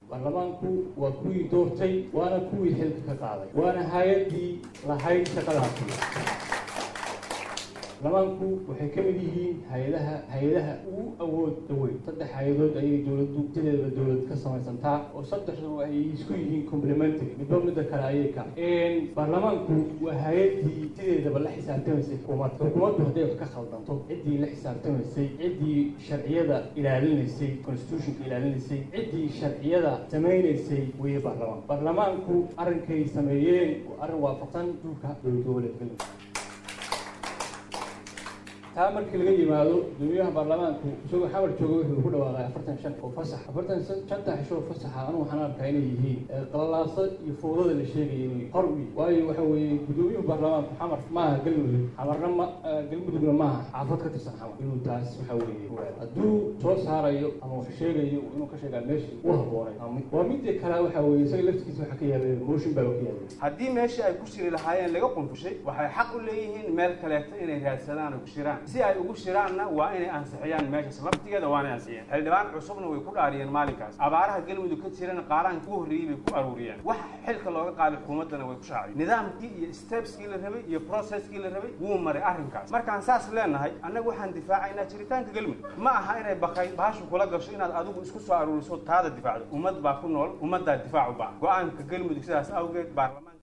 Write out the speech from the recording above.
baarlamaanku waa kuwii doortay waana kuwii xilka ka qaaday waana hay-addii lahayd shaqadaasi baarlamaanku waxay ka mid yihiin hay-adaha hay-adaha ugu awoodda weyn saddex hay-adood ayay dowladdu sideedaba dowlad ka samaysantaa oo saddexdu ay isku yihiin complementary midba midda kale ayay ka baarlamaanku waa hay-addii sideedaba la xisaabtamaysay xukuumadda xukuumaddu hadday wax ka khaldanto ciddii la xisaabtamaysay ciddii sharciyada ilaalinaysay constitutionka ilaalinaysay ciddii sharciyada samaynaysay weeye baarlamaan baarlamaanku arrinkay sameeyeen waa arrin waafaqsan dhulka dowlad goboleedka taa markii laga yimaado gudoomiyaha baarlamaanku isagoo xamar jooga wuxuu ku dhawaaqay afartan shan oo fasax afartan shanta xishoo fasaxa anu waxaan arkaa inay yihiin qalalaasa iyo fowdada la sheegaya inay hor u yihin waayo waxa weeye gudoomiyuhu baarlamaanku xamar maaha galmudug xamarna ma galmudugna maaha xaafad ka tirsan xamar inuu taas waxa weeye hadduu soo saarayo ama wax sheegayo inuu ka sheegaa meeshii u habboonay waa midda kale waxa weeye isaga laftigiisa waxa ka yaabay motion baa ka yaabay haddii meeshii ay ku shiri lahaayeen laga qunfushay waxay xaq u leeyihiin meel kaleeto inay raadsadaan oo ku shiraan si ay ugu shiraanna waa inay ansixiyaan meeshaas laftigeeda waanay ansixiyeen xildhibaan cusubna way ku dhaariyeen maalinkaas abaaraha galmudug ka jirana qaaraanka ugu horreeyey bay ku aruuriyeen waxa xilka looga qaaday xukuumaddana way ku shaaciyeen nidaamkii iyo stepskii la rabay iyo processkii la rabay wuu maray arrinkaas markaan saas leenahay annaga waxaan difaacaynaa jiritaanka galmudug ma aha inay bakay baashu kula gasho inaad adigu isku soo aruuriso taada difaacdo ummad baa ku nool ummaddaa difaac u baahan go-aanka galmudug sidaas awgeed baarlamaan